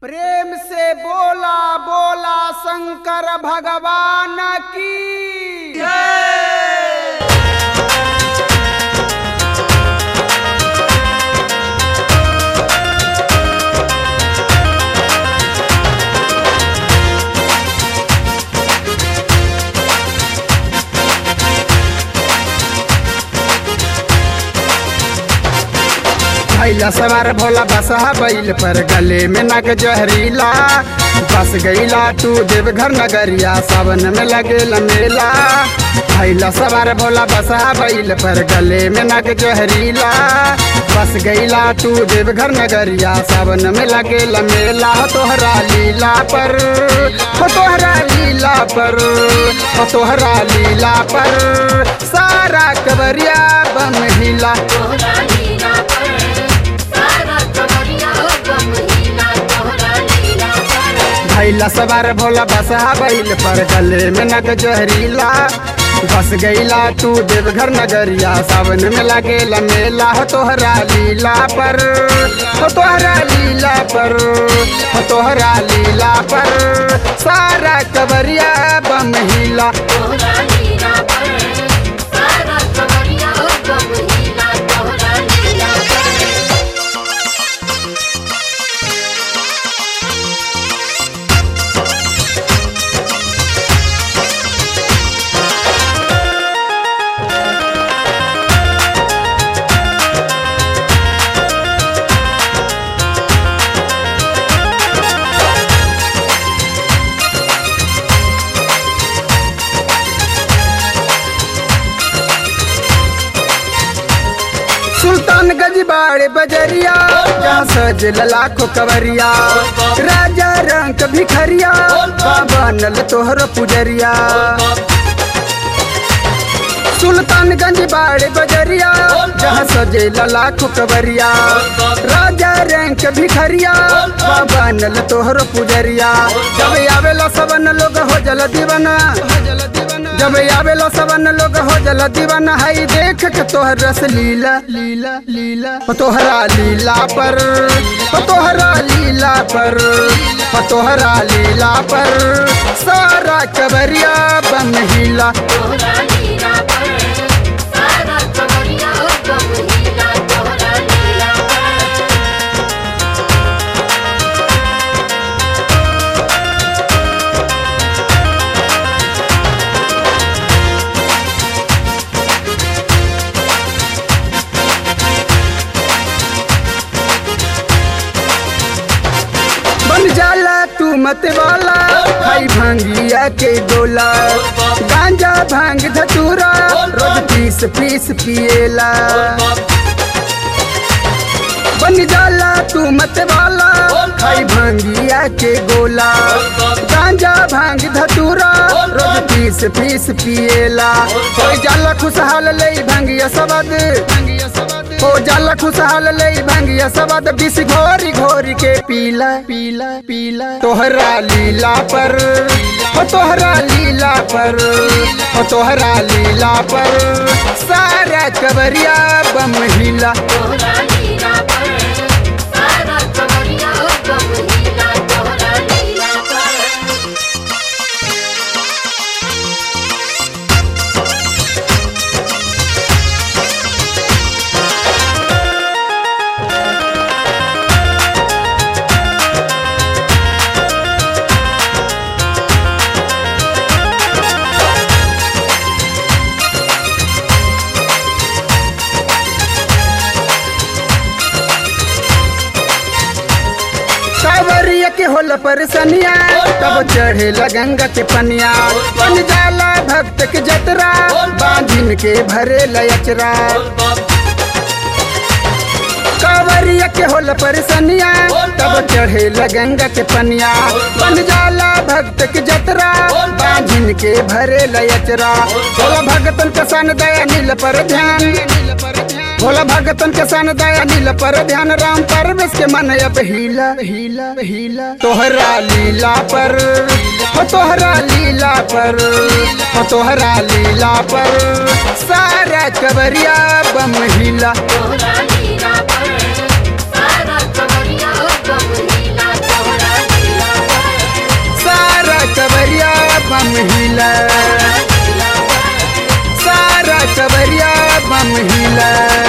प्रेम से बोला बोला शंकर भगवान की भैया सवार भोला बसहा बैल पर गले में नग जहरीला बस गईला तू देवघर नगरिया सावन में लगेला मेला भैला सवार भोला बसहा बैल पर गले में नग जहरीला बस गईला तू देवघर नगरिया सावन में लगेला मेला हो तोहरा लीला पर हो तोहरा लीला पर हो तोहरा लीला पर सारा कबरिया बम हिला तोहरा लीला पर सारा कमरिया गम हीला तोहरा लीला पर भैला सवार भोला बसहा बैल पर गले में नग जहरीला बस गईला तू देवघर नगरिया सावन में लगेला मेला हो तोहरा लीला पर हो तोहरा लीला पर हो तोहरा लीला पर सारा कबरिया बम हिला तोहरा लीला पर सारा कमरिया गम हीला तोहरा लीला पर सुल्तानगंज बाड़े बजरिया जहाँ सजल लाखों कवरिया राजा रंग भिखरिया बनल तोहर पुजरिया सुल्तानगंज बाड़े बजरिया जहाँ सजेला लाखों कवरिया राजा रंग भिखरिया बनल तोहर पुजरिया जब आवेला सबन लोग हो जल दीवाना जब आवेला सबन लोग हो जल दीवाना हई देख के तोहर रस लीला लीला लीला हो तोहरा लीला पर हो तोहरा लीला पर हो तोहरा लीला पर सारा कबरिया बम हिला तोहरा लीला पर सारा कमरिया गम हीला तोहरा लीला पर बन जाला तू मत वाला खाई भांगिया के गोला गांजा भांग धतूरा रोज पीस पीस पिएला बन जाला तू मत वाला खाई भांगिया के गोला गांजा भांग धतूरा रोज पीस पीस पिएला कोई जाला खुशहाल ले भांगिया सबद हो जाला खुशहाल ले भांगिया सबद बिस घोरी घोरी के पीला पीला पीला तोहरा लीला पर हो तोहरा लीला पर हो तोहरा लीला पर सारा कबरिया बम हिला तोहरा लीला पर सारा कमरिया गम हीला तोहरा लीला पर कावरिया के होला परसनिया तब चढ़े गंगा के पनिया बन जाला भक्त के जतरा बांधिन के भरे लचरा कावरिया के होला परसनिया तब चढ़े गंगा के पनिया बन जाला भक्त के जतरा बांधिन के भरे लचरा भोला भगतन के सन दया नील पर ध्यान भोला भगतन के सन दया नील पर ध्यान राम परवेश के मन अब हीला हीला हीला तोहरा लीला पर हो तोहरा लीला पर हो तोहरा लीला पर सारा कबरिया बम हिला तोहरा लीला पर सारा कमरिया गम हीला तोहरा लीला